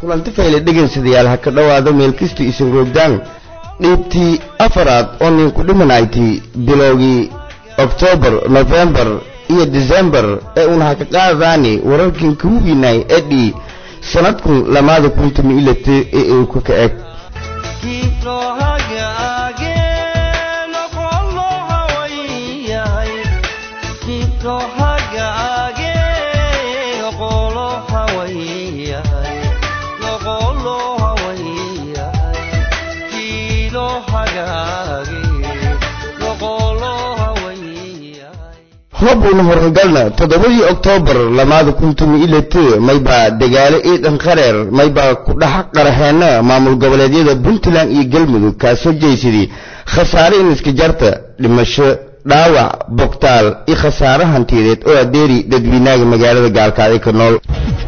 kulanti fayle dhegaynsadayaal ha ka dhowaado meel kasta isin roogdaan dhiibtii afaraad oo ninku dhimanaytay bilowgii oktoobar nofembar iyo disembar ee uuna ha ka qaadaani wararkan kuwiinay edhi sanadkun lamaada kuntumi ilate ee uu ka ka eg hobuuna horangalna toddobadii oktoobar lamaada kuntumi ilate maybaa dagaalo iidan qareer maybaa ku dhex qaraxeena maamul goboleedyada puntland iyo galmudug kaasoo jeysadii khasaare in iska jarta dhimasho dhaawac bogtaal iyo khasaare hantiyadeed oo adeeri dadweynaga magaalada gaalkaaday ka nool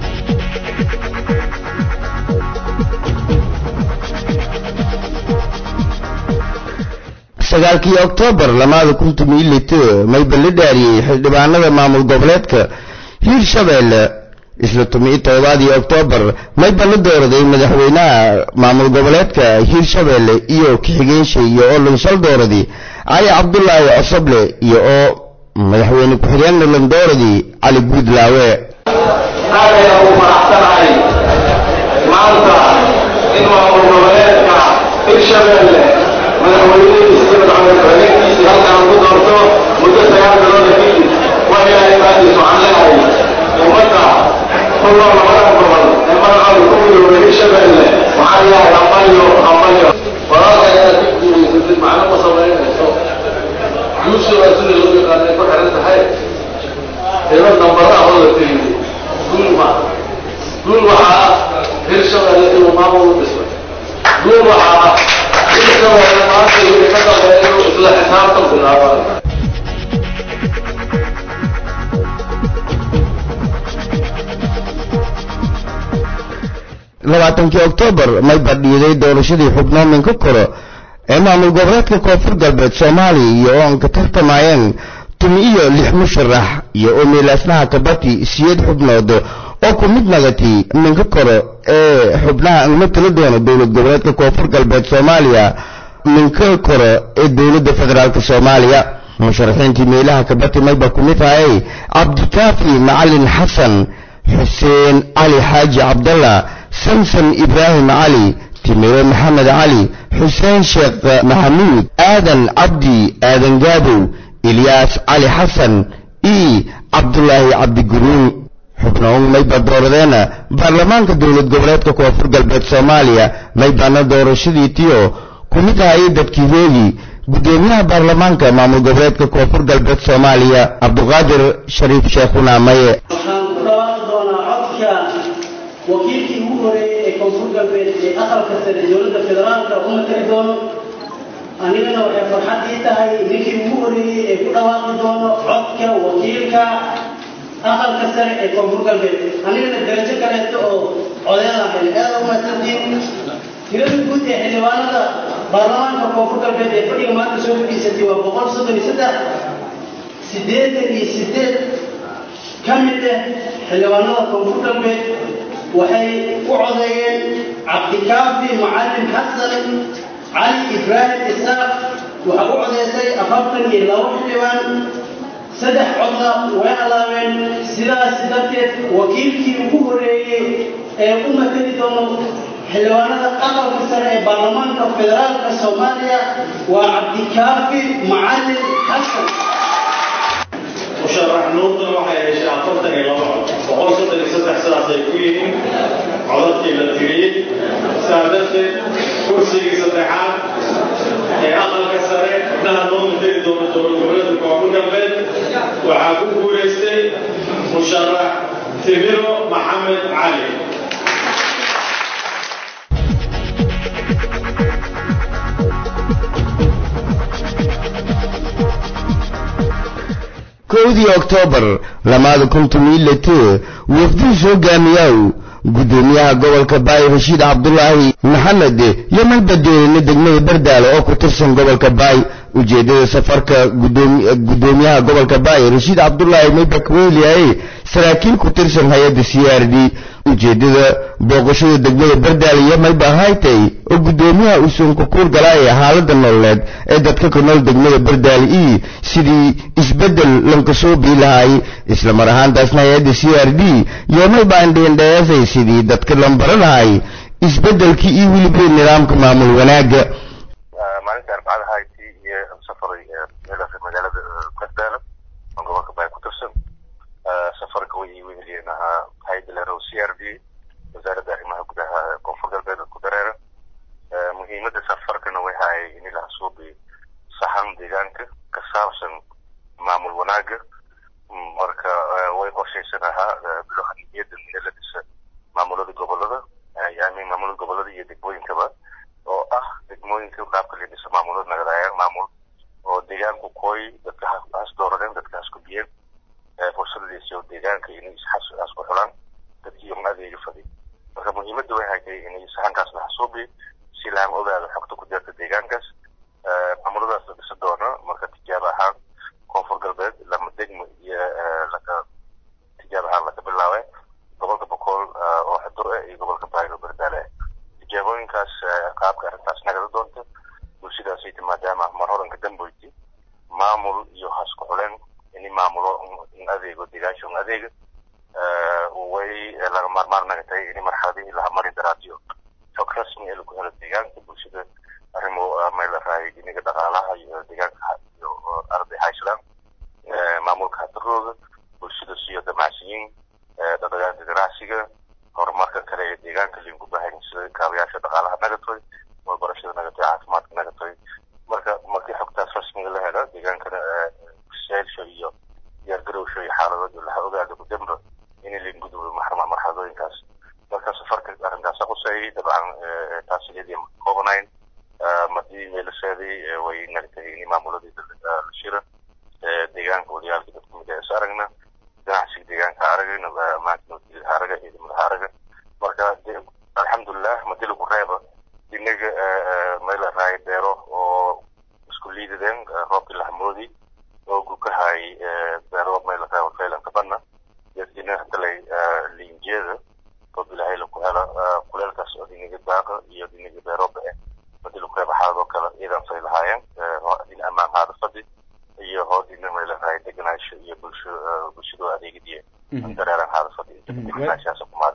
sagaalkii oktoobar lamaada kuntumi ilate mayba la dhaariyey xildhibaanada maamul goboleedka hiirshabeelle isla tumi todobaadii oktoobar mayba la dooraday madaxweynaha maamul goboleedka hiirshabeelle iyo ku-xigeenshi iyo oo lanshal dooradii cali cabdulaahi cosoble iyo oo madaxweyne ku-xigeenna landooradii cali guudlaawe aadayna ugu faraxsanahay maanta in maamul goboleedka hiirshabeelle madaxweynadiisa madaxweynekiisii halkaan ku doorto muddo sagaal bilooda kadib waa ilaahay baadiis waxaan leehay ummadda ku nool labada gobol ee magacooda ku midoobay hiirshabeelle waxaan leehay hambalyo hambalyo walaalka inaad ku guulaysatid macno ma samaynayso guusha waa sida loo yaqaanay ku xiran tahay ilo nambaraha oo la tiriyey guul ma guul waxaa ah hiirshabeelle inuu maamul u dhismay guul waxaa ah hiirshabeelle maanta wixii ka dambeeya inuu isla xisaabtan bilaabaan labaatankii oktoobar mayba dhiiday doorashadii xubnoominka koro ee maamul goboleedka koonfur galbeed soomaaliya iyo oo aan ka tartamayeen tumi iyo lix musharax iyo oo meelaasnaha kabati siyeed xubnood oo ku mid nagati minka koro ee xubnaha uma tala doono dowlad goboleedka koonfur galbeed soomaaliya minka koro ee dowladda federaalk soomaaliya musharaxiintii meelaha kabati mayba ku mid hayay cabdikaafi macalin xasan xuseen cali xaaji cabdallah samson ibraahim cali timiro maxamed cali xuseen sheekh maxamuud aadan cabdi aadan gaabow ilyaas cali xasan i cabdulaahi cabdiguruun xubnoon mayba dooradeena baarlamaanka dowlad goboleedka koonfur galbeed soomaaliya maybaana doorashadii tiyo ku mid hayay dadkiihoodii guddoomiyaha baarlamaanka maamul goboleedka koonfur galbeed soomaaliya cabduqaadir shariif sheekhuna maye waxaan ku dhawaaqi doonaa codka wakiilkii ugu horeeyey ee koonfur galbeed ee aqalka sare dowladda federaalka u matali doono anigana waxay farxad ii tahay ninkii ugu horeeyey ee ku dhawaaqi doono codka wakiilka aqalka sare ee koonfur galbeed anigana darajo kaleeto oo codeeda helay aada u mahadsantiin tirada guud ee xildhibaanada baarlamaanka koonfur galbeed ee fadhiga maanta soo fadhiisatay waa boqol soddon iyo saddex siddeetan iyo siddeed ka mid ah xildhibaanada koonfur galbeed waxay u codeeyeen cabdikaafi macalin xasan cali ibraahim isaaq waxaa u codeysay afartan iyo labo xildhibaan saddex codna way alaabeen sidaas darteed wakiilkii ugu horeeyey ee u matali doono xildhibaanada aqalka sare ee baarlamaanka federaalka soomaaliya waa cabdikaafi macalin xasan musharax nuurdan waxay heshay afartan iyo laba cod boqol soddon iyo saddex sidaasay ku yihiin codadkii la tiriyey saa darteed kursigii saddexaad ee aqalka sare xubnaha noo mateli doona dowlad goboleedka koonfur galbeed waxaa ku guulaystay musharax timiro maxamed cali kowdii oktoobar lamaada kuntumi ilate wafdihiis hogaamiyaw guddoomiyaha gobolka baay rashiid cabdulaahi maxamed iyo malbadeelina degmada bardaale oo ku tirsan gobolka baay ujeedada safarka guddoomiyaha gobolka baay rashiid cabdulaahi mayba kaweeliyaye saraakiil ku tirsan hay-adda c r d ujeeddada booqashada degmada bardaale iyo mayba haytay oo guddoomiyaha usuun ku kuur galaaya xaaladda nololeed ee dadka ku nool degmada bardaale iyo sidii isbeddel lanka soo bii lahaay isla mar ahaantaasna hay-adda c r d iyo mayba indheendheesay sidii dadka lambaro lahay isbeddelkii iyo weliba nidaamka maamul wanaagga maalinta arbacada hayti iyo safaray meelaha magaalada bardaale oo gobolka baa ku tirsan safarka way ii weheliyeen ahaa hay'adda la c r d wasaaradda arrimaha gudaha koonfur galbeed ku dareera muhiimadda safarkana way haay in ilaha suubi saxan deegaanka ka saabsan maamul wanaaga marka way qorshaysan ahaa biloha niyadda in la dhisa maamulada gobolada yani maamulada gobolada iyo degmooyinkaba oo ah degmooyinka qaabka la dhisa maamulada nagadaayaan maamul oo deegaanku kooy dadka has dooradeen dadka has kubiyeen fursadadiisa oo deegaanka inay isxas ku xulaan dadkii un adeega fadi marka muhiimadda way haytay inay saxankaas la xasuubi si laan ogaado xogta ku jirta deegaankaas maamuladaas la dhisa doono marka tijaabo ahaan koonfur galbeed lama degmo iyo laka tijaabo ahaan laka bilaabe gobolka bokool oo xudur ah iyo gobolka baaylo bardaale ah tijaabooyinkaas qaabka arrintaas nagada doonta bulshadaasayta maadaama mar horanka damboyti maamul iyo hasku xuleen ini maamulo in adeego deegaansha un adeega way laga maarmaan naga tahay ini marxaladihii laha mari daraadiyo xog rasmi ee lagu helo deegaanka bulshada arrimo meel raayay diniga dhaqaalaha iyo deegaanka iyo arday hayshland maamulka hadarooda bulshada siyo damacsiyiin dhaqdhaqaaqa ganacsiga horumarka kale ee deegaanka linku baahan sida kaabayaasha dhaqaalaha nagatoy waxbarashada nagatoy caafimaadka nagatoy marka markii xogtaas rasmiga la helo deegaankana seelsho iyo diyaargarowsho iyo xaaladooda laha ogaado gudamba in laingudbo marxaladooyinkaas marka safarka arrintaasa quseeyay dabcan taasiyadii koobanayn madii meelaseedii way nagtay in maamuladii la shira deegaanka wadayaalka dadku mid is aragna ganacsiga deegaanka aragayna maanta nabadgelyaha araga ciidamadaha araga marka alxamdulilah madi lagu reeba inaga meel raay beero oo isku liidadeen roobkii lahamoodi oo gukahay beero meel raay faylanka bana yadina hadalay liinjeeda oo bilahay laku hela kuleelkaas oo dhinaga daaqa iyo dhinaga beeroba eh madi lagu reeba xaaladoo kale ciidan fay lahaayeen din amaan haada fadi iyo hoodina meel raay deganaasho iyo bulsho bulshadoo adeegadiya dareeran haada fadi deganaashaas kumaadi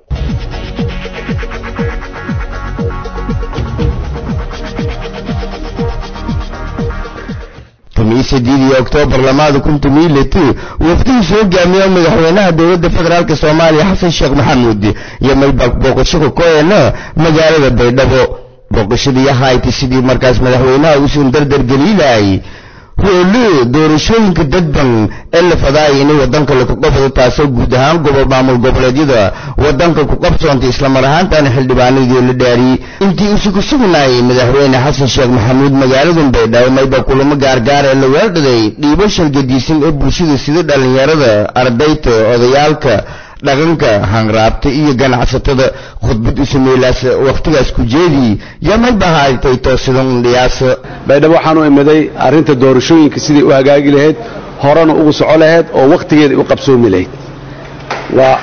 tomiyo sideedii oktoobar lamaada kun tomiyo liti wafdigiisu hogaamiya madaxweynaha dowladda federaalk soomaaliya xasan sheekh maxamuud iyo mayba booqasho ka koyana magaalada baydhabo booqashadii ahayti sidii markaas madaxweynaha uusan dardar geliilahay hoole doorashooyinka dadban ee la fadaaya inay wadanka laku qabsado taasoo guud ahaan gobol maamul goboleedyada wadanka ku qabsoontay islamar ahaantaana xildhibaanadii la dhaariyey intii usu ku sugnaayay madaxweyne xasan sheekh maxamuud magaaladan baydhabo mayba kulamo gaargaar ee la weerdhaday dhiibo shalgadiisan ee bulshada sida dhallinyarada ardayta odayaalka dhaqanka hanraabta iyo ganacsatada khudbad usameelaas wakhtigaas ku jeedii yamay bahaaytay toosidan dhiyaasa baydhabo waxaan u imiday arrinta doorashooyinka sidai u hagaagi lahayd horena ugu soco lahayd oo wakhtigeeda u qabsoomi lahayd waa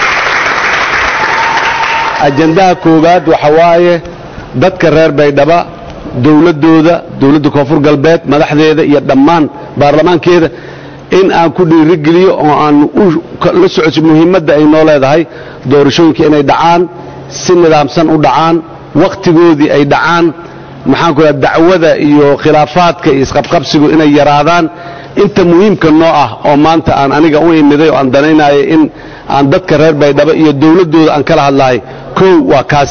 ajandaha koowaad waxa waaye dadka reer baydhaba dowladdooda dowladda koonfur galbeed madaxdeeda iyo dhammaan baarlamaankeeda in aan ku dhiirigeliyo oo aan la socodso muhiimadda ay noo leedahay doorashooyinka inay dhacaan si nidaamsan u dhacaan wakhtigoodii ay dhacaan maxaanku raa dacwada iyo khilaafaadka iyo isqabqabsigu inay yaraadaan inta muhiimka noo ah oo maanta aan aniga u imiday oo aan danaynayo in aan dadka reer baydhabo iyo dowladdooda aan kala hadlahay kow waa kaas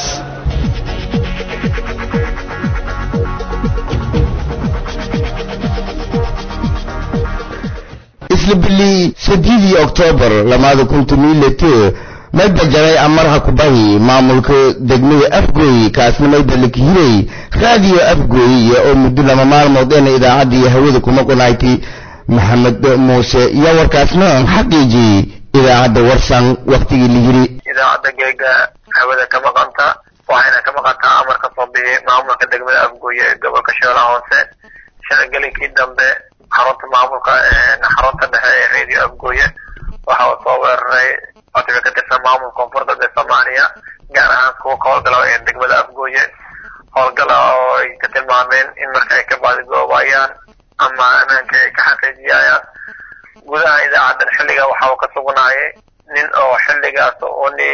isla bili sideedii oktoobar lamaada kun tomiilete mayba jaray amarha kubahi maamulka degmada afgooy kaasna mayba lakihiray raadiyo afgooy oo muddo lama maalmood eena idaacadda iyo hawada kuma qunaaytay maxamed muuse iyo warkaasna xaqiijiyey idaacadda warsan wakhtigii la yiri idaacadda geega hawada ka maqanta waxayna ka maqantaa amar ka soo bixi maamulka degmada afgooye ee gobolka shabeellaha hoose shalagelinkii dambe xarunta maamulka xarunta dhexe ee radio afgooye waxaa soo weeraray codka ka tirsan maamulka koonfur galbeed soomaaliya gaar ahaan kuwa ka howlgala ee degmada afgooye howlgala oo ay ka tilmaameen in marka ay ka baadigoobayaan ama ammaanka ay ka xaqiijiyayaan gudaha idaacadan xilliga waxa uu ka sugnaayay nin oo xilligaas oo ni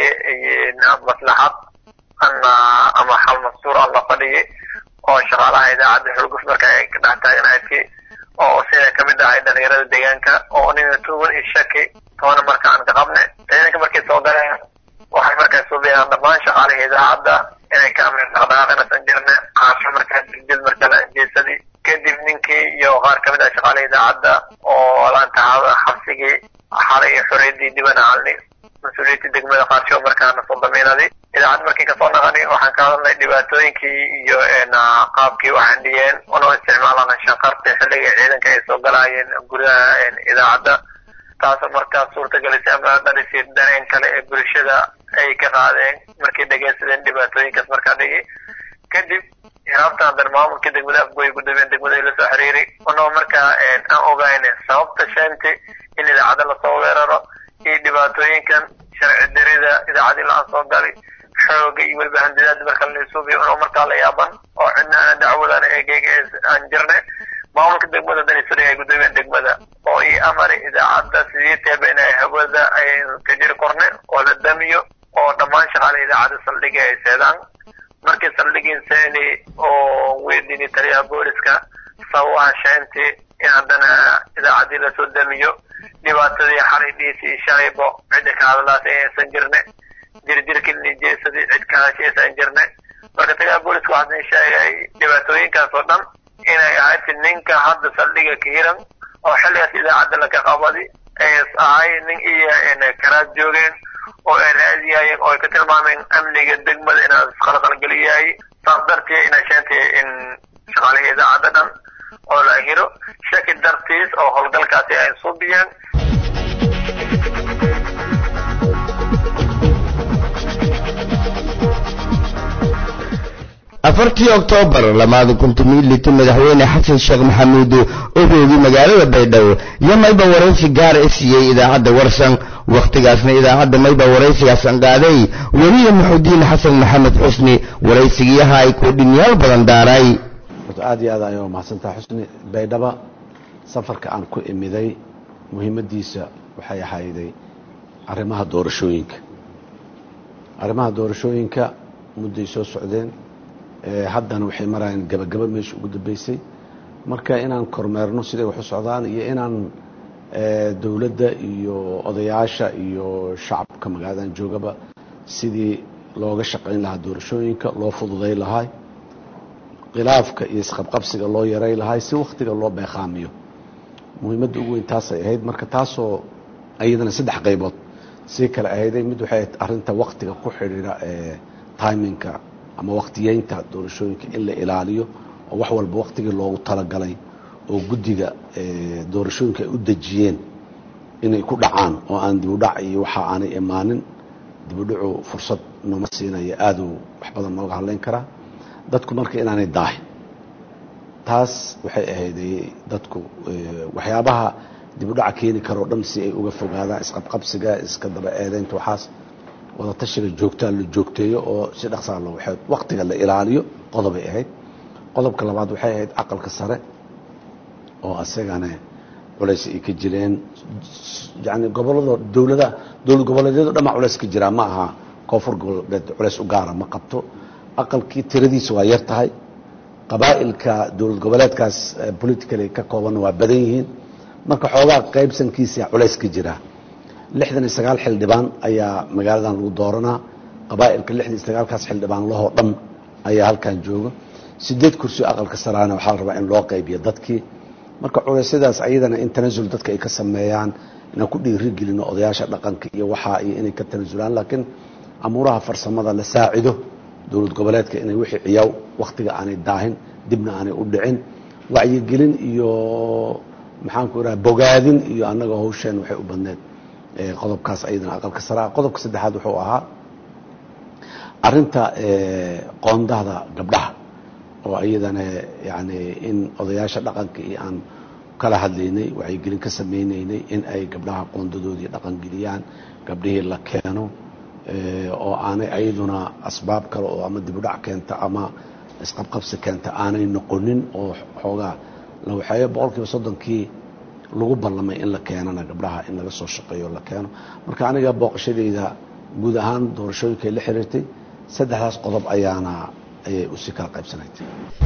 maslaxad ama ama xal mastuur aan la fadhiyay oo shaqaalaha idaacadda xulguf marka ay ka dhex taagnaydki oo sida kamid ahay dhalinyarada deegaanka oo nina tuugan iyo shaki toona marka aan ka qabne ciidanka markay soo galeen waxay markaa suubiyaan dhammaan shaqaalihii idaacadda inay ka amrin dhaqdhaqaaqinasan jirne caasho markaa diljil marka la anjeesadii kadib ninkii iyo qaar kamid ah shaqaalihii idaacadda oo laanta xabsigii xalay iyo xoreydii diban halni mas-uuliyadii degmada qaarsho markaana soo damiinadi idaacad markii kasoo naqani waxaan ka hadalnay dhibaatooyinkii iyo qaabkii waxaan dhiyeen unoo isticmaalana shanqarta xilliga ciidanka ay soo galaayeen gudaha idaacadda taasoo markaa suurtagelisay ama dhalisay dareen kale ee bulshada ay ka qaadeen markay dhegeysadeen dhibaatooyinkaas markaa dhigi kadib hiraabtan haddana maamulkii degmada afgooy guddoomiyeen degmada la soo xiriiri unoo markaa aan ogayne sababta sheenti in idaacadda lasoo weeraro iyo dhibaatooyinkan sharci darida idaacadii la-aan soo gali xooga iyo weliba handidaada marka laisuubiyo unoo markaa la yaaban oo cidna aana dacwadana eegeyga aan jirne maamulka degmada danisuri ay guddoomiyeen degmada oo ii amari idaacadda sidii teeba inay hawada ay ka jiri korne oo la damiyo oo dhammaan shaqaalaha idaacadda saldhiga ay seedaan markii saldhigiin seeni oo weydiini taliyaha booliska sababaha sheenti in haddana idaacaddii lasoo damiyo dhibaatadii xalay dhiisi iyo shalaybo cidda ka hadlaas aysan jirne jirjirkii nijeesadii cid ka hadashaysan jirne marka taliyaha booliska waxaa idin sheegay dhibaatooyinkaas oo dhan inay ahayd ninka hadda saldhiga ka hiran oo xilligaas idaacadda laka qabadi ay ahay nin iyo karaad joogeen oo ay raadiyayeen oo ay ka tilmaameen amniga degmada inaa isqalqalgeliyahay saas darteed ina sheentay in shaqaalihii idaacadda dhan oo la hiro shaki dartiis oo howlgalkaasi ay suubiyeen afartii oktoobar lamaada kuntumiiliti madaxweyne xasan sheekh maxamuud oo roogay magaalada baydhabo iyo mayba waraysi gaar i siiyey idaacadda warsan wakhtigaasna idaacadda mayba waraysigaasaan qaaday weliya muxudiin xasan maxamed xusni waraysigiyaha ay koodhinyaal badan daaray aad iyo aad ayuu mahadsantaha xusni baydhaba safarka aan ku imiday muhiimadiisa waxay ahayday arrimaha doorashooyinka arrimaha doorashooyinka mudday soo socdeen haddana waxay marayaan gabagaba meesha ugu dambeysay marka inaan kormeerno siday wax u socdaan iyo inaan dowladda iyo odayaasha iyo shacabka magaaladan joogaba sidii looga shaqayn lahaa doorashooyinka loo fududay lahaa khilaafka iyo isqabqabsiga loo yaray lahaa si wakhtiga loo beeqaamiyo muhiimadda ugu weyn taasay ahayd marka taasoo iyadana saddex qaybood sii kale ahayday mid waxay ahayd arrinta wakhtiga ku xidhiidha timinka ama wakhtiyeynta doorashooyinka in la ilaaliyo oo wax walba wakhtigii loogu talagalay oo guddiga doorashooyinka ay u dejiyeen inay ku dhacaan oo aan dibudhac iyo waxa aanay imaanin dibudhacu fursad nooma siinaya aaduu wax badan nooga hadlayn karaa dadku marka inaanay daahin taas waxay ahayday dadku waxyaabaha dibudhaca keeni karoo dhan si ay uga fogaadaan isqabqabsiga iska daba eedeynta waxaas wadatashiga joogtaa la joogteeyo oo si dhaqsaa loo waxeed wakhtiga la ilaaliyo qodobay ahayd qodobka labaad waxay ahayd aqalka sare oo asagana culays ay ka jireen yani gobolada dowlada dowlad goboleedyado dhama culays ka jiraa ma aha koonfur goboleed culays u gaara ma qabto aqalkii tiradiisa waa yar tahay qabaa'ilka dowlad goboleedkaas politically ka koobanna waa badan yihiin marka xoogaa qaybsankiisa culays ka jiraa lixdan iyo sagaal xildhibaan ayaa magaaladan lagu dooranaa qabaa'ilka lixdan iyo sagaalkaas xildhibaan lahoo dhan ayaa halkan jooga sideed kursi aqalka saraana waxaa la rabaa in loo qaybiyo dadkii marka culeysyadaas ayadana in tanasul dadka ay ka sameeyaan inaan ku dhiirigelino odayaasha dhaqanka iyo waxaa iyo inay ka tanasulaan laakiin amuuraha farsamada la saacido dowlad goboleedka inay wixii ciyaaw wakhtiga aanay daahin dibna aanay u dhicin wacyigelin iyo maxaanku iraha bogaadin iyo annaga hawsheen waxay u badneed qodobkaas ayadana aqalka saraa qodobka saddexaad wuxuu ahaa arinta qoondahda gabdhaha oo iyadana yani in odayaasha dhaqanka iyo aan kala hadlaynay wacyigelin ka samaynaynay in ay gabdhaha qoondadoodii dhaqangeliyaan gabdhihii la keeno oo aanay ayaduna asbaab kale oo ama dibudhac keenta ama isqabqabsi keenta aanay noqonin oo xoogaa la waxeeyo boqol kiiba soddonkii lagu ballamay in la keenana gabdhaha in laga soo shaqeeyo la keeno marka aniga booqashadayda guud ahaan doorashooyinkay la xiriirtay saddexdaas qodob ayaana ayay usi kala qaybsanayd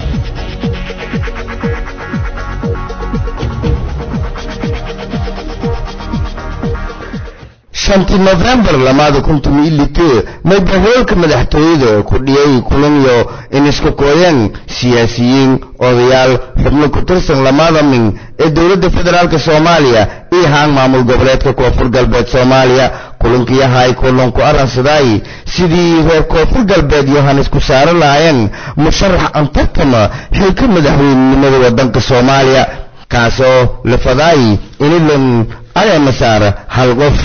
shantii nofembar lamaada kun tomiyo lite maybahoolka madaxtooyada ku dhiyay kulanyo in isku kooyeen siyaasiyiin odayaal xubno ku tirsan lamada min ee dowladda federaalk soomaaliya iyo haan maamul goboleedka koonfur galbeed soomaaliya kulankiyahay kulan ku arransaday sidii reer koonfur galbeed yohanes ku saaran lahaayeen musharax antartama xilka madaxweynenimada waddanka soomaaliya kaasoo la fadaay inilan aleema saara hal qof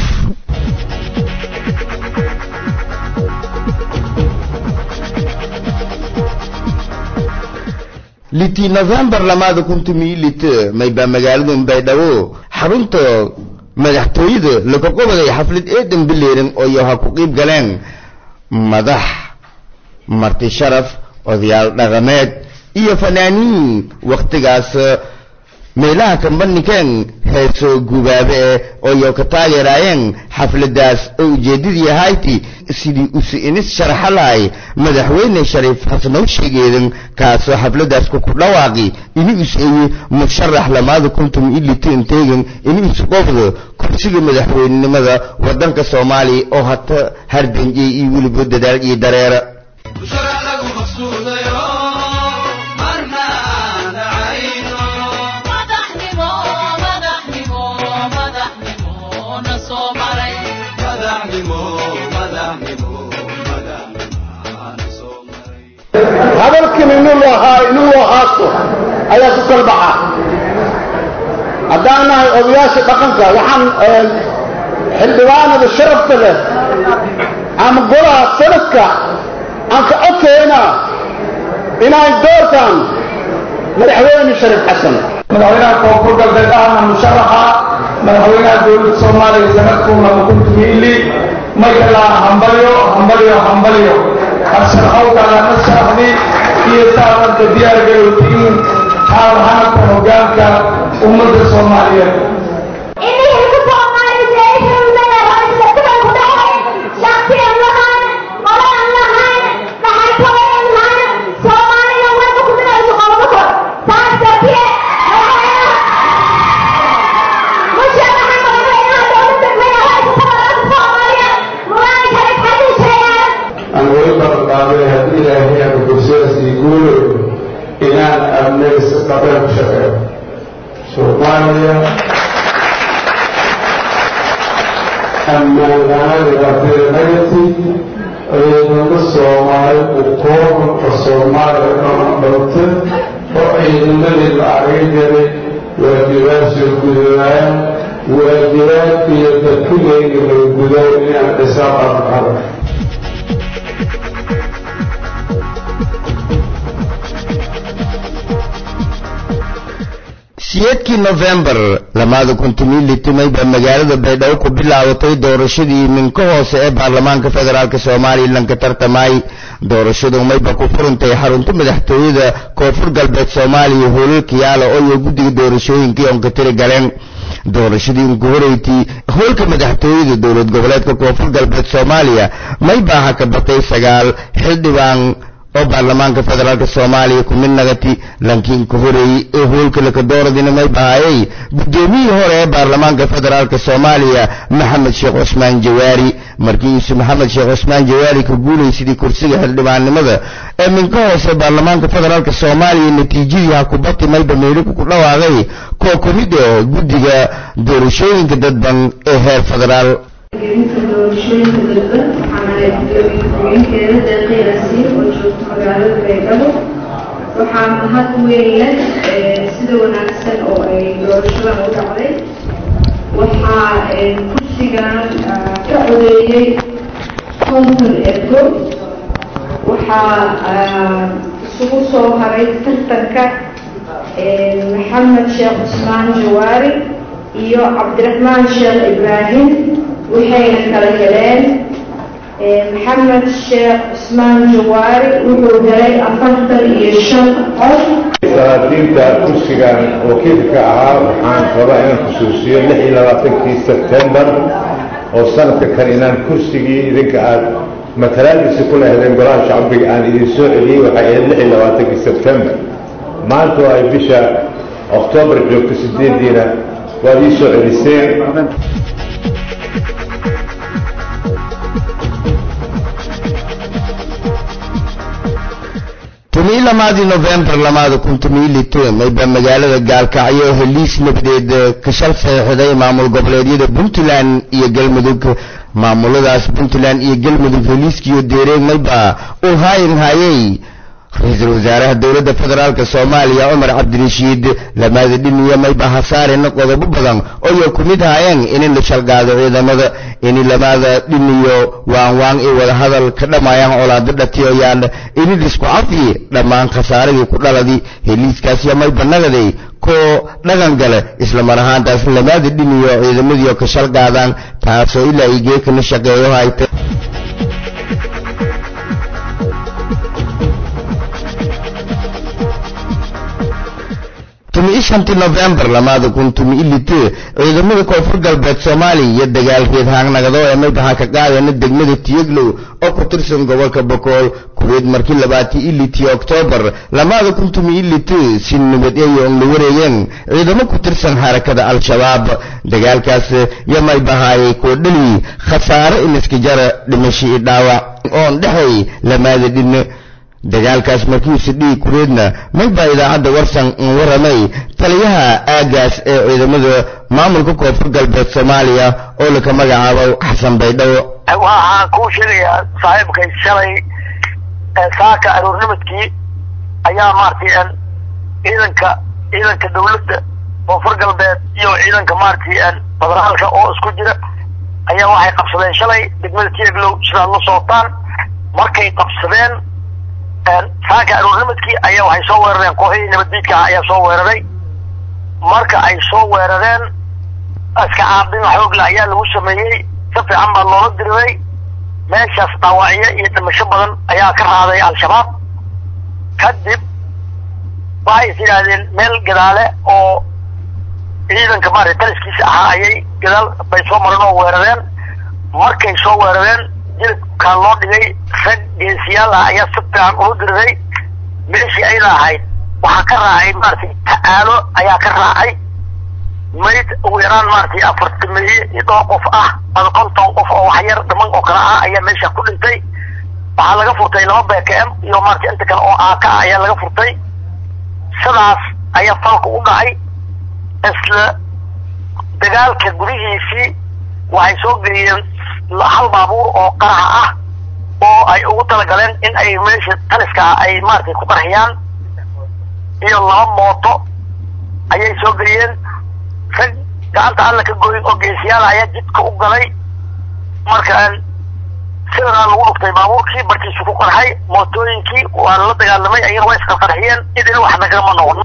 litii nofembar lamaada kun tomiyo lite maybaa magaalada baydhabo xarunta madaxtooyada laga qobaday xaflad eedan bileeran oo yoha ku qiib galeen madax marti sharaf odayaal dhaqameed iyo fanaaniin wakhtigaas meelaha kambandhigeen heeso gubaabe eh oo yo ka taageeraayeen xafladaas oo ujeeddadii ahayti sidii usi inis sharaxa lahay madaxweyne shariif xasanow sheegeedan kaasoo xafladaas ku ku dhawaaqi ini is eye musharax lamaada kuntum iliteen teegan ini is qofda kursiga madaxweynenimada waddanka soomaaliya oo hata hardanjey iyo weliba dadaal iyo dareera hadalkan inuu lahaa inuu lahaasto ayaa ku kala baxa haddaan nahay odayaasha dhaqanka waxaan xildhibaanada sharafta leh ama golaha sanadka aan ka codkaynaa inaan doortaan madaxweyne shariif xasan madaxweynaha koonfur galbeed ahna musharaxa madaxweynaha dowladda soomaaliya sanadkuu laba kun tumiili magalaa hambalyo hambalyo hambalyo harsharxowkaalana sharaxdi iyo saabanta diyaar garowtiin xaalhanka hoggaanka ummadda soomaaliyeed aan weli ballanqaaday haddii ilaahay aanu bulshadaas ii guulayo inaan amnaysa qabeen ku shaqeeyo soomaaliya ammaan la-aan dhibaatada negative ciidamo soomaali u kooban oo soomaaliya dhana dhowta oo ciidamadii la argay jiray waajibaasoo gudubaan waajibaadka iyo dadkulayga lay gudayo inaan dhisaaqan qaba siyeedkii nofembar lamaada kun tomiyo litimay baa magaalada baydhabo ku bilaabatay doorashadii minka hoose ee baarlamaanka federaalk somalilan ka tartamay doorashadu mayba ku furantay xarunta madaxtooyada koonfur galbeed soomaaliya hoolalka yaala oo iyo guddiga doorashooyinkii oon ka tiri galeen doorashadii unku horeytii hoolka madaxtooyada dowlad goboleedka koonfur galbeed soomaaliya maybaa ha ka batay sagaal xildhibaan oo baarlamaanka federaalk soomaaliya ku mid nagati laakiin ka horeeyey ee hoolka lakadooradina may bahayay guddoomiyihii hore ee baarlamaanka federaalk soomaaliya maxamed sheekh cusmaan jawaari markii isu maxamed sheekh cusmaan jawaari ka guulaysidii kursiga xildhibaannimada ee minka hoose baarlamaanka federaalk soomaaliya natiijadii ha kubati mayba meeliku ku dhawaaqay koo ka mid ah guddiga doorashooyinka dadban ee heer federaal gelinta doorashooyinka dadban waxaana gudoomiye-ku-xigeenkeeda deeqii asiir oo joogta magaalada baydhabo waxaa mahad weeyaan sida wanaagsan oo ay doorashadan u dhacday waxaa kursigan ka codeeyey konton ergo waxaa isugu soo haray tartanka maxamed sheekh cusmaan jawaari iyo cabdiraxmaan sheekh ibraahim waxayna kala heleen maxamed sheekh cusmaan jawaari wuxuu helay afartan iyo shan cod salaadiinta kursigan wakiilka ahaa waxaan rabaa inaan xusuusiyo lix iyo labaatankii sebtembar oo sanadka kale inaan kursigii idinka aad matalaadiisa ku lehdeen golaha shacbiga aan idin soo celiyey waxay ahayd lix iyo labaatankii sebtembar maanta oo ay bisha oktoobar joogto sideediina waad ii soo celiseen tumii lamaadii nofembar lamaada kun tumii liteen ayba magaalada gaalkacyo heliis nabadeed ka shal saxiixday maamul goboleedyada puntland iyo galmudug maamuladaas puntland iyo galmudug heliiskiyo deereen mayba uu haayin haayay ra-iisul wasaaraha dowladda federaalk soomaaliya cumar cabdirashiid lamaada dhiniya mayba hasaarena qodobo badan ooyo ku mid haayeen in la shalgaado ciidamada in lamaada dhiniyo waanwaan i wadahadal ka dhammaayaan colaado dhatiyoyaan in lisku cafi dhammaan khasaaradii ku dhaladii heliiskaasyo mayba nagaday koo dhaqan gale isla mar ahaantaas lamaada dhiniyo ciidamadiio ka shalgaadaan taasoo ilaa i geekana shaqeeyo hayta tumi shantii nofembar lamaada kun tumi ilite ciidamada koonfur galbeed soomaaliya iyo dagaalkeed haangnagado ee maybaha ka qaadana degmada tiyeglow oo ku tirsan gobolka bokool kuweed markii labaatii ilitii oktoobar lamaada kun tumi ilite si nabad ay on la wareegeen ciidamo ku tirsan harakada al-shabaab dagaalkaas yo maybahaayay koo dhali khasaare iniska jara dhimasho i dhaawac oon dhexay lamaada dhinne dagaalkaas markiisa dhiig kureedna maybaa idaacadda warsan un waramay taliyaha aagaas ee ciidamada maamulka koonfur galbeed soomaaliya oo laka magacaabo xasan baydhabo waxaan kuu sheegayaa saaxiibkay shalay saaka aroornimadkii ayaa maaragtay ciidanka ciidanka dawladda koonfur galbeed iyo ciidanka maaragtay federaalka oo isku jira ayaa waxay qabsadeen shalay degmada tieglow sidaad la socotaan markay qabsadeen saaka aroornimadkii ayaa waxay soo weerareen kooxihii nabaddiidka ah ayaa soo weeraray marka ay soo weerareen iska caabin xoogle ayaa lagu sameeyey si fiican baa loola diriray meeshaas dhaawacyo iyo dhimasho badan ayaa ka raaday al-shabaab kadib waxay is yidhaahdeen meel gadaale oo ciidanka maarata taliskiisa ahaa ayay gadaal bay soo mareen oo weerareen markay soo weerareen jilibkaa loo dhigay rag geesiyaal ah ayaa si fiican ula diriray meeshii ayna ahayd waxaa ka raacay maaragtay ta'aalo ayaa ka raacay mayd ugu yaraan maaragtay afartimeeye iyo dhowr qof ah ama konton qof oo waxyar dhiman oo kale ah ayaa meesha ku dhintay waxaa laga furtay laba b k m iyo maaragtay inta kale oo aaka ah ayaa laga furtay sidaas ayaa falka u dhacay isla dagaalka gudihiisii waxay soo geliyeen hal baabuur oo qaraxa ah oo ay ugu talagaleen in ay meesha taliska ay maaragtay ku qarxiyaan iyo laba mooto ayay soo geliyeen rag gacanta alla ka goyn oo geesiyaal ayaa jidka u galay marka sidanaa lagu dhuftay baabuurkii barkiisu ku qarxay mootooyinkii waa la dagaalamay ayana waa isqarqarxiyeen idin wax nagama noqon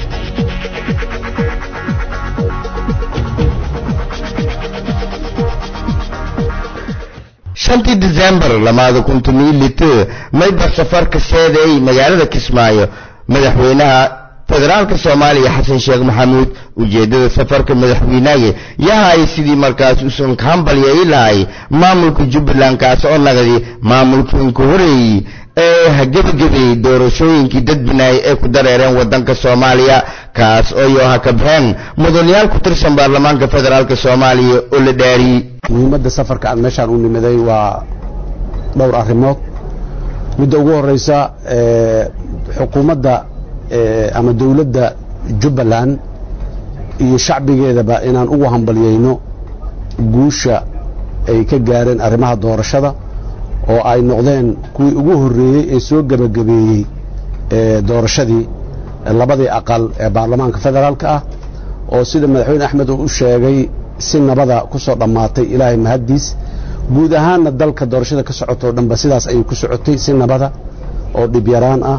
shantii december lamaada kun tomiyo lite mayba safarka seeday magaalada kismaayo madaxweynaha federaalka soomaaliya xasan sheekh maxamuud ujeeddada safarka madaxweynaga yahay sidii markaas usan kambalyayi lahay maamulka jubbaland kaas oo nagdi maamulkiinka horeeyey ee hagebagabay doorashooyinkii dadbinaay ee ku dareereen waddanka soomaaliya kaas oo yoha kabxeen mudanayaal ku tirsan baarlamaanka federaalka soomaaliya oo la dhaariyey muhiimadda safarka aan meeshaan u nimiday waa dhowr arrimood midda ugu horeysa xukuumadda ama dowladda jubbaland iyo shacbigeedaba inaan ugu hambalyayno guusha ay ka gaareen arrimaha doorashada oo ay noqdeen kuwii ugu horreeyey ee soo gebagabeeyey doorashadii labadii aqal ee baarlamaanka federaalka ah oo sida madaxweyne axmed uu u sheegay si nabada ku soo dhammaatay ilaahay mahaddiis guud ahaanna dalka doorashada ka socotoo dhanba sidaas ayay ku socotay si nabada oo dhibyaraan ah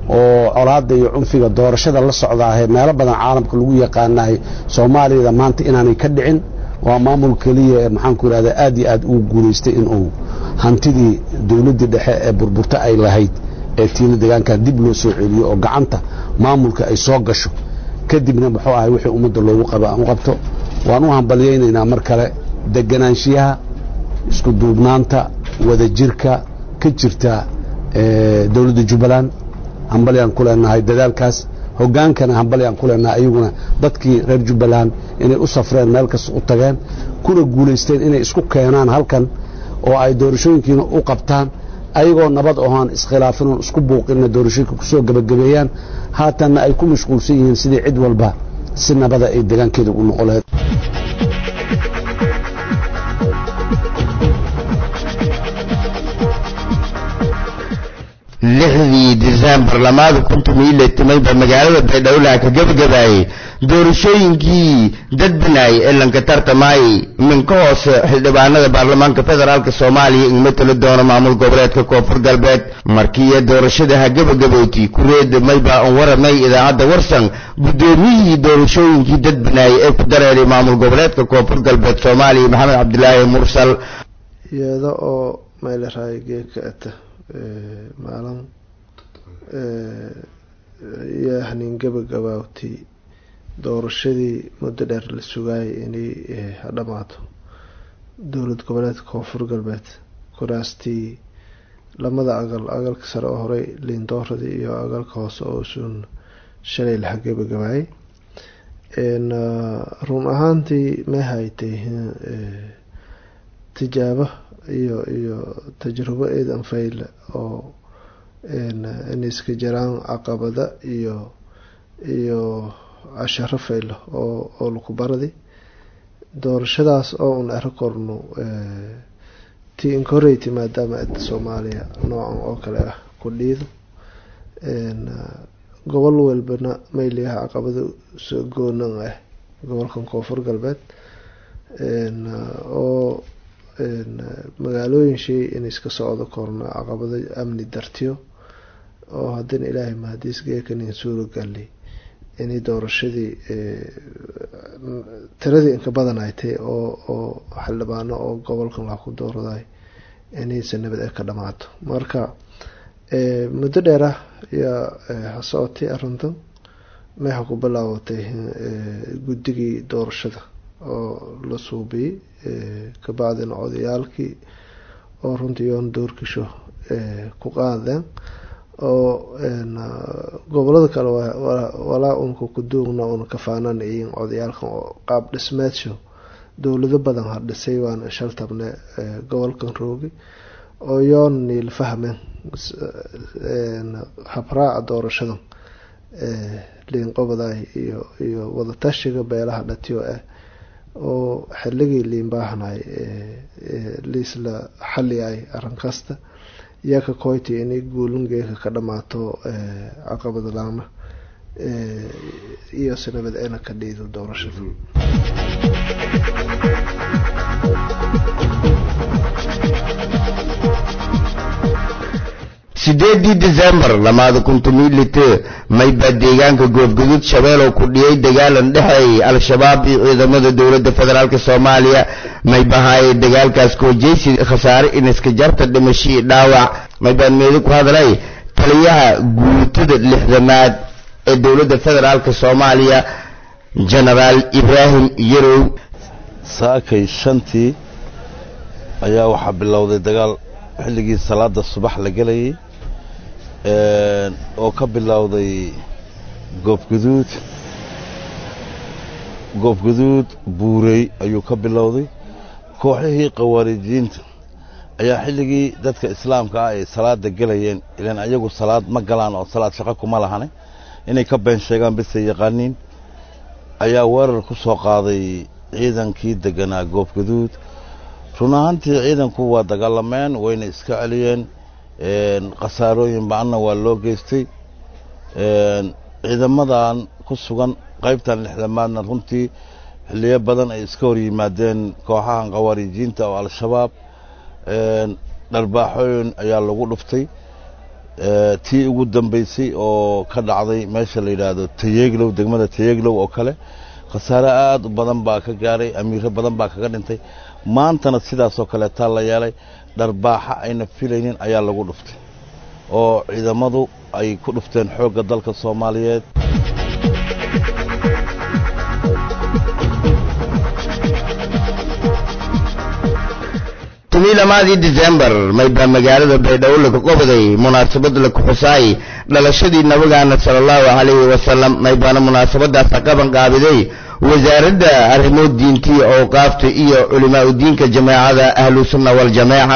oo colaadda iyo cunfiga doorashada la socdaahee meelo badan caalamka lagu yaqaanahay soomaaliyada maanta inaanay ka dhicin waa maamul keliya ee maxaanku idhahdaa aad iyo aad uu guulaystay inuu hantidii dowladdii dhexe ee burburta ay lahayd ee tiina deegaanka dib loo soo celiyo oo gacanta maamulka ay soo gasho kadibna muxuu ahay wixii ummadda loogu qaba aan u qabto waan u hambalyaynaynaa mar kale deganaanshiyaha isku duubnaanta wadajirka ka jirta dowladda jubbaland hambalyaan ku leenahay dadaalkaas hogaankana hambalyaan ku leenahay ayaguna dadkii reer jubbaland inay u safreen meel kasta u tageen kuna guulaysteen inay isku keenaan halkan oo ay doorashooyinkiina u qabtaan ayagoo nabad ohaan iskhilaafinoon isku buuqinna doorashooyinka kusoo gebagabeeyaan haatanna ay ku mashquulsan yihiin sidii cid walba si nabada ay deegaankeeda u noqo lahayd lixdii disembar lamaada kuntum iyo lixtimayba magaalada baydhowlaha ka gebagabaayey doorashooyinkii dadbanaay ee lanka tartamaayey minka hoose xildhibaanada baarlamaanka federaalk soomaaliya in matali doono maamul goboleedka koonfur galbeed markiiyo doorashadaha gebagabooti kureeda mayba an waramay idaacadda warsan guddoomiyihii doorashooyinkii dadbanaay ee ku dareeray maamul goboleedka koonfur galbeed soomaaliya maxamed cabdilaahi mursal iyada oo meelaraay geedka ata maalin iyo hanin gabagabaawtii doorashadii muddo dheer la sugaayay inay hadhamaato dowlad goboleedka koonfur galbeed kuraastii lamada agal agalka sare oo horey liindooradii iyo agalka hoose oo suun shalay laha gabagabaayay run ahaantii ma haytay tijaabo iyo iyo tajrubo eedan fayle oo inay iska jiraan caqabada iyo iyo casharo faylo oo oo laku baradi doorashadaas oo un ero korno ti inkoreyty maadaama ada soomaaliya noocan oo kale ah ku dhiido gobol walbana mayliyaha caqabada soo goonan ah gobolkan koonfur galbeed oo magaalooyin shay in iska socdo korno caqabado amni dartiyo oo haddana ilaahay mahadiis geekanin suuro galli inay doorashadii tiradii inka badan ay tahay oo oo xildhibaano oo gobolkan wax ku dooraday inaysa nabad ay ka dhamaato marka muddo dheer ah ayaa hasocotay arrintan meexa ku bilaabatay guddigii doorashada oo la suubiyey kabacdina odayaalkii oo runtii yoon doorkisho ku qaadeen oo gobolada kale walaa unka kuduugna una kafaanan iyin odayaalkan oo qaab dhismeedsho dowlado badan ha dhisay waana shaltabne gobolkan roogi oo yoon niil fahmeen habraaca doorashadan liinqobaday iyo iyo wadatashiga beelaha dhatiyo ah oo xilligii liinbaahanay liisla xaliyay arrin kasta yaa ka koyti inay guulungeeka ka dhamaato caqabad laana iyo sinabad eena ka dhiido doorashada sideedii disembar lamaada kuntumiyo lite mayba deegaanka goobgaduud shabeelow ku dhiyay dagaalan dhexeeyay al-shabaab iyo ciidamada dowladda federaalk soomaaliya maybahaayay dagaalkaas koojeysi khasaare iniska jarta dhimashii dhaawac maybaan meedi ku hadlay taliyaha guutada lixdamaad ee dowladda federaalk soomaaliya genaraal ibraahim yarow saakay shantii ayaa waxaa bilowday dagaal xilligii salaada subax la gelayay oo ka bilowday goobguduud goobguduud buurey ayuu ka bilowday kooxihii khawaarijiyiinta ayaa xilligii dadka islaamka ah ay salaada gelayeen ilaan ayagu salaad ma galaan oo salaad shaqo kuma lahane inay ka been sheegaan bisay yaqaaniin ayaa weerar ku soo qaaday ciidankii deganaa goobguduud run ahaantii ciidanku waa dagaalameen wayna iska celiyeen khasaarooyin ba-anna waa loo geystay ciidamadan ku sugan qaybtan lixdamaadna runtii xilliyo badan ay iska hor yimaadeen kooxahan khawaarijiinta oo al-shabaab dharbaaxooyin ayaa lagu dhuftay tii ugu dambaysay oo ka dhacday meesha la yidhaahdo tayeglow degmada tayeglow oo kale khasaare aad u badan baa ka gaaray amiiro badan baa kaga dhintay maantana sidaasoo kaleetaa la yeelay dharbaaxa ayna filaynin ayaa lagu dhuftay oo ciidamadu ay ku dhufteen xoogga dalka soomaaliyeed tumii lamaadii december maybaa magaalada baydhabo laga qobaday munaasabad la kuxusaay dhalashadii nabigaana sala allahu calayhi wasalam maybaana munaasabadaasa qaban qaabiday wasaaradda arrimo diintii awqaafta iyo culimaa u diinka jamaacada ahlusunna waljamaaca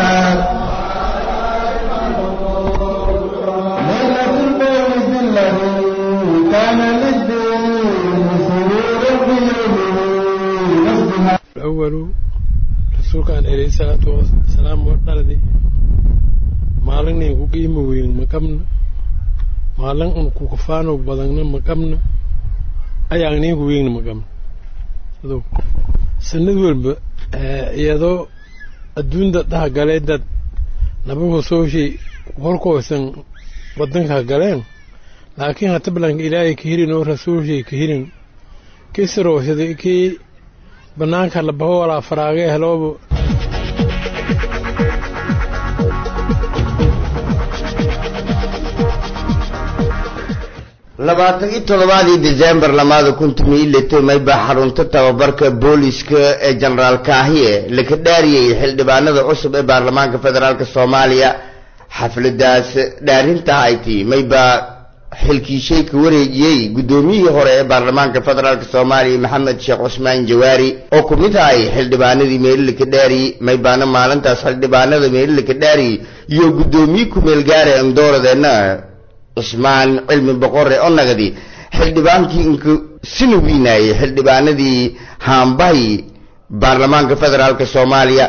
الأول رسولك عن عليه الصلاة والسلام وردالدي maalin ay ku qiimi weyn ma qabna maalin un ku kafaano badagna ma qabna ayaan niinku weyn ma qabna sidoo sanad walba iyadoo adduunda dhaha galee dad nabagu sooshay horkoosan wadanka galeen laakiin hata balanka ilaahay ka hirin oo rasuulshay ka hirin kii sirooshaday kii banaanka la baho walaa faraagee helooba labaatan iyo toddobaadii december lamaada kun tumi iyo lito maybaa xarunta tababarka booliska ee jenaraal kaahiye laka dhaariyey xildhibaanada cusub ee baarlamaanka federaalk soomaaliya xafladaas dhaarinta hayti maybaa xilkiishay ka wareejiyey guddoomiyihii hore ee baarlamaanka federaalk soomaaliya maxamed sheekh cusmaan jawaari oo ku mid ahay xildhibaanadii meelilaka dhaari maybaana maalintaas xildhibaanada meelilaka dhaari iyo guddoomiye kumeel gaare andooradeenna cusmaan cilmi boqore oo nagadi xildhibaankii inku sina wiinaayey xildhibaanadii haambahay baarlamaanka federaalk soomaaliya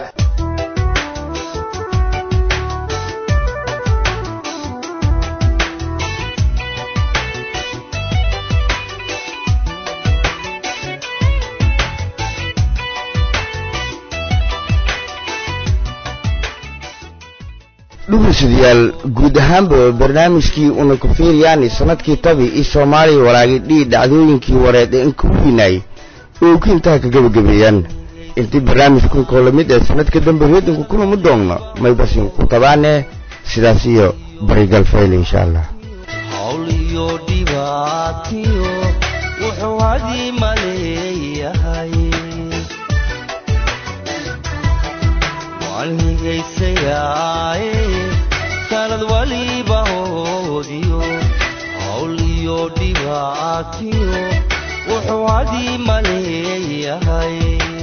dhugusadayaal guud ahaanba barnaamijkii una ku fiiryaani sanadkii tabi iyo soomaaliya walaagi dhii dhacdooyinkii wareed ee inka weynaay oo ku intaha ka gebagabeeyaan intii barnaamijkan koo lamid ee sanadka dambe reedinku kulama doogno maybasin ku tabaane sidaas iyo barigal fayl insha allah hawl iyo dhibaatiyo wuxuu hadii maleeyahay waan higaysayaaye sanad waliba hoodiyo hawl iyo dhibaatiyo wuxuu hadii maleeyahay